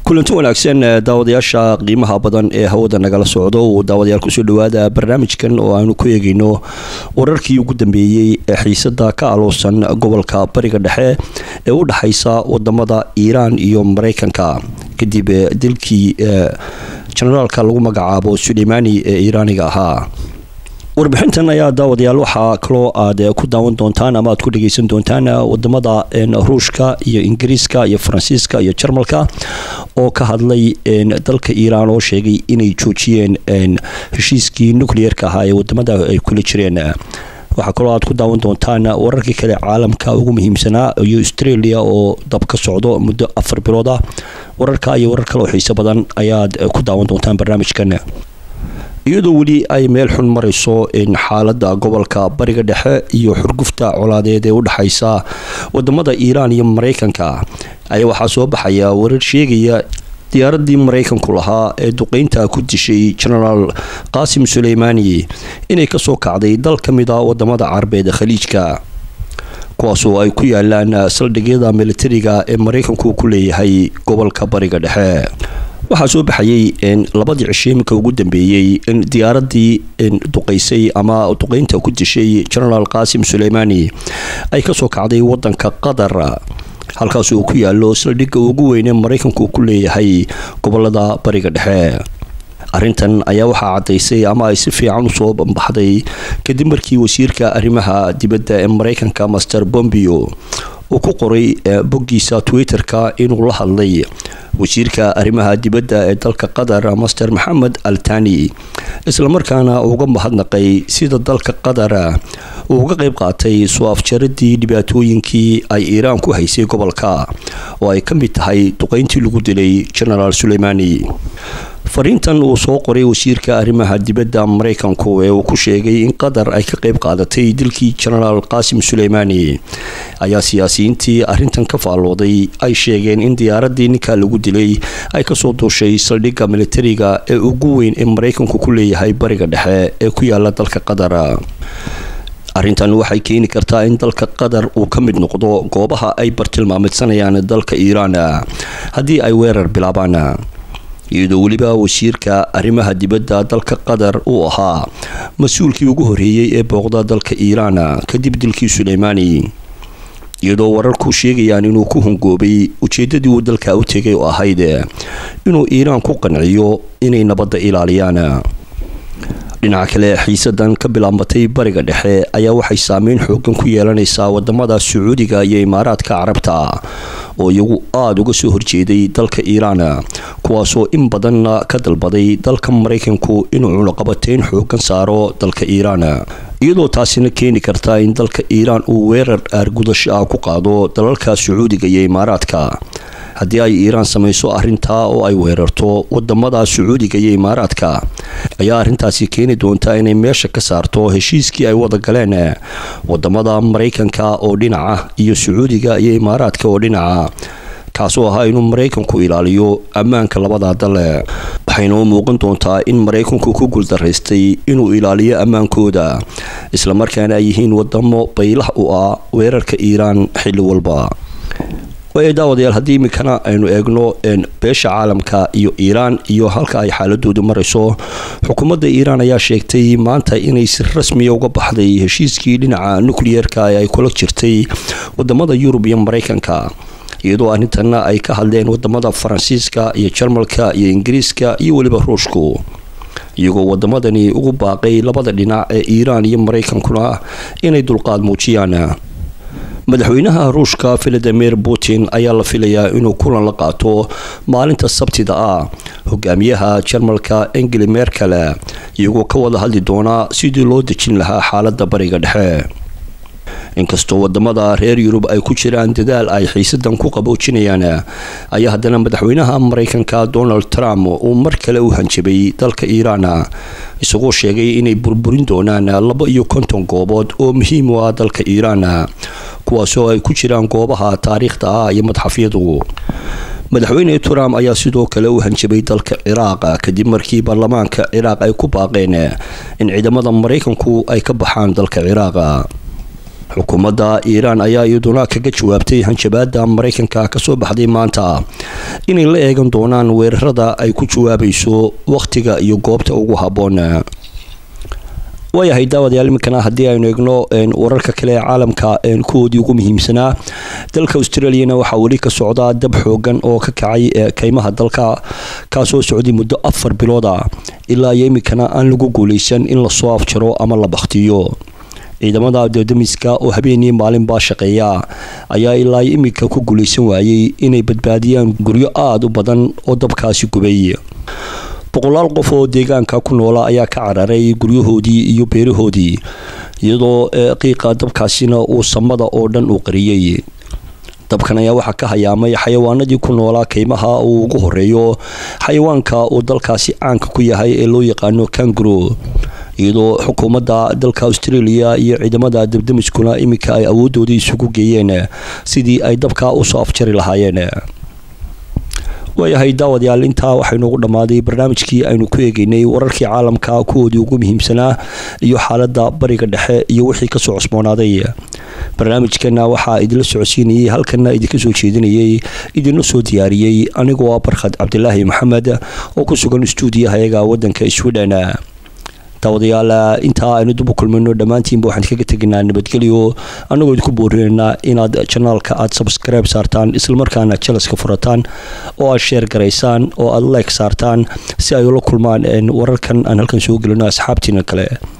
kulanti wanaagsan daawadayaasha qiimaha badan ee hawada nagala socdo uu daawadayaal kusoo dhawaada barnaamijkan oo aanu ku eegeyno wararkii ugu dambeeyey ee xiisada ka aloosan gobolka bariga dhexe ee u dhexaysa wadamada iiraan iyo mareykanka kadib dilkii jenaraalka lagu magacaabo suleimani ee iiraaniga ahaa warbixintan ayaa daawadayaal waxaa kaloo aad ku daawan doontaan ama aad ku dhageysan doontaan wadamada ruushka iyo ingiriiska iyo faransiiska iyo jarmalka oo ka hadlay dalka iiraan oo sheegay inay joojiyeen heshiiskii nucleerka ahaa ee wadamada ay kula jireen waxaa kaloo aad ku daawan doontaan wararkii kale caalamka ugu muhiimsanaa iyo australia oo dab ka socdo muddo afar bilood ah wararka iyo warar kale oo xiiso badan ayaad ku daawan doontaan barnaamijkan iyadoo weli ay meel xun marayso xaalada gobolka bariga dhexe iyo xurgufta colaadeed ee u dhexaysa wadamada iiraan iyo mareykanka ayaa waxaa soo baxaya warar sheegaya diyaaradii mareykanku lahaa ee duqeynta ku dishay genaraal qaasim suleymani inay kasoo kacday dal ka mid a wadamada carabeed khaliijka kuwaasoo ay ku yaalaan saldhigyada militariga ee mareykanku ku leeyahay gobolka bariga dhexe waxaa soo baxayay labadii cisho iminka ugu dambeeyey in diyaaradii duqeysay ama duqeynta ku dishay genaraal qaasim suleymani ay kasoo kacday wadanka qatar halkaas uu ku yaalo saldhigga ugu weyn ee mareykanku ku leeyahay gobolada bariga dhexe arrintan ayaa waxaa caddaysay ama ay si fiican usoo bambaxday kadib markii wasiirka arrimaha dibadda ee mareykanka master bombio uu ku qoray boggiisa twitter-ka inuu la hadlay wasiirka arrimaha dibadda ee dalka qatar master maxamed altani islamarkaana uga mahadnaqay sida dalka qatar uu uga qayb qaatay soo afjaradii dhibaatooyinkii ay iiraan ku haysay gobolka oo ay ka mid tahay duqeyntii lagu dilay genaraal suleymani fariintan uu soo qoray wasiirka arrimaha dibadda mareykanku ee uu ku sheegay in qatar ay ka qayb qaadatay dilkii genaraal qaasim suleymani ayaa siyaasiyiintii arrintan ka faallooday ay sheegeen in diyaaradii ninka lagu dilay ay kasoo duushay saldhigga militariga ee ugu weyn ee mareykanku ku leeyahay bariga dhexe ee ku yaala dalka qatar arrintan waxay keeni kartaa in dalka qatar uu ka mid noqdo goobaha ay bartilmaamidsanayaan dalka iiraan haddii ay weerar bilaabaan iyadoo weliba wasiirka arrimaha dibadda dalka qatar uu ahaa mas-uulkii ugu horeeyey ee booqda dalka iiraan kadib dilkii suleymani iyadoo wararku sheegayaan inuu ku hungoobay ujeedadii uu dalka u tegay oo ahayd inuu iiraan ku qanciyo inay nabadda ilaaliyaan dhinaca kale xiisadan ka bilaabmatay bariga dhexe ayaa waxay saameyn xoogan ku yeelanaysaa wadamada sacuudiga iyo imaaraadka carabta oo iyagu aada uga soo horjeeday dalka iiraan kuwaasoo in badanna ka dalbaday dalka mareykanku inuu cunuqabateyn xoogan saaro dalka iiraan iyadoo taasina keeni karta in dalka iiraan uu weerar aargudasho ah ku qaado dalalka sacuudiga iyo imaaraadka haddii ay iiraan samayso arrintaa oo ay weerarto wadamada sacuudiga iyo imaaraadka ayaa arrintaasi keeni doonta inay meesha ka saarto heshiiskii ay wada galeen wadamada mareykanka oo dhinaca iyo sacuudiga iyo imaaraadka oo dhinaca kaasoo ahaa inuu mareykanku ilaaliyo ammaanka labada dale waxayna u muuqan doontaa in mareykanku ku guuldaraystay inuu ilaaliyo ammaankooda islamarkaana ay yihiin wadamo baylah u ah weerarka iiraan xilli walba daawadayaal haddii iminkana aynu eegno beesha caalamka iyo iiraan iyo halka ay xaaladoodu marayso xukuumadda iiraan ayaa sheegtay maanta inay si rasmiya uga baxday heshiiskii dhinaca nucleerka ee ay kula jirtay wadamada yurub iyo mareykanka iyadoo arrintanna ay ka hadleen wadamada faransiiska iyo jarmalka iyo ingiriiska iyo weliba ruushku iyagoo wadamadani ugu baaqay labada dhinac ee iiraan iyo mareykankuna inay dulqaad muujiyaan madaxweynaha ruushka valadimir putin ayaa la filayaa inuu kulan la qaato maalinta sabtida ah hogaamiyaha jarmalka engeli merkel iyagoo ka wada hadli doonaa sidii loo dejin lahaa xaalada bariga dhexe inkastoo wadamada reer yurub ay ku jiraan dadaal ay xiisadan ku qaboojinayaan ayaa haddana madaxweynaha mareykanka donald trump uu mar kale u hanjabay dalka iiraan isagoo sheegay inay burburin doonaan laba iyo konton goobood oo muhiim u ah dalka iiraan kuwaasoo ay ku jiraan goobaha taariikhda ah iyo madxafyadu madaxweyne trump ayaa sidoo kale u hanjabay dalka ciraaq kadib markii baarlamaanka ciraaq ay ku baaqeen in ciidamada mareykanku ay ka baxaan dalka ciraaq xukuumadda iiraan ayaa iyaduna kaga jawaabtay hanjabaada maraykanka kasoo baxday maanta inay la eegan doonaan weerarada ay ku jawaabayso wakhtiga iyo goobta ugu habboon waayahay daawadayaal iminkana haddii aynu eegno wararka kale ee caalamka kuwoodii ugu muhiimsanaa dalka australiana waxaa weli ka socdaa dab xoogan oo ka kacay kaymaha dalka kaasoo socday muddo afar bilooda ilaa iyo iminkana aan lagu guuleysan in lasoo afjaro ama la bakhtiyo ciidamada dadamiska oo habeenii maalinbaa shaqeeya ayaa ilaa iminka ku guuleysan waayey inay badbaadiyaan guryo aada u badan oo dabkaasi gubay boqolaal qof oo deegaanka ku noola ayaa ka cararay guryahoodii iyo beerahoodii iyadoo qiiqa dabkaasina uu samada oo dhan uu qariyey dabkan ayaa waxaa ka hayaamay xayawaanadii ku noolaa kaymaha uu ugu horeeyo xayawaanka uu dalkaasi caanka ku yahay ee loo yaqaano kanguro iyadoo xukuumadda dalka australia iyo ciidamada dabdamiskuna iminka ay awoodooda isugu geeyeen sidii ay dabka usoo afjari lahaayeen waayahay daawadayaal intaa waxaynuugu dhammaaday barnaamijkii aynu ku eegeynay wararkii caalamka kuwoodii ugu muhiimsanaa iyo xaaladda bariga dhexe iyo wixii kasoo cusboonaaday barnaamijkana waxaa idinla socodsiinayay halkana idinka soo jeedinayay idinla soo diyaariyey anigoo ah barkhad cabdilaahi maxamed oo ku sugan stuudiyahayaga wadanka sweden daawadayaal intaa aynu dib u kulmayno dhammaantiinba waxaan kaga tegaynaa nabadgelyo annagoo idinku boorinaynaa inaad janaalka aad sabskribe saartaan islamarkaana jalaska furataan oo aad sheer garaysaan oo aad leeg saartaan si ay ula kulmaan wararkan aan halkan soo gelino asxaabtiina kale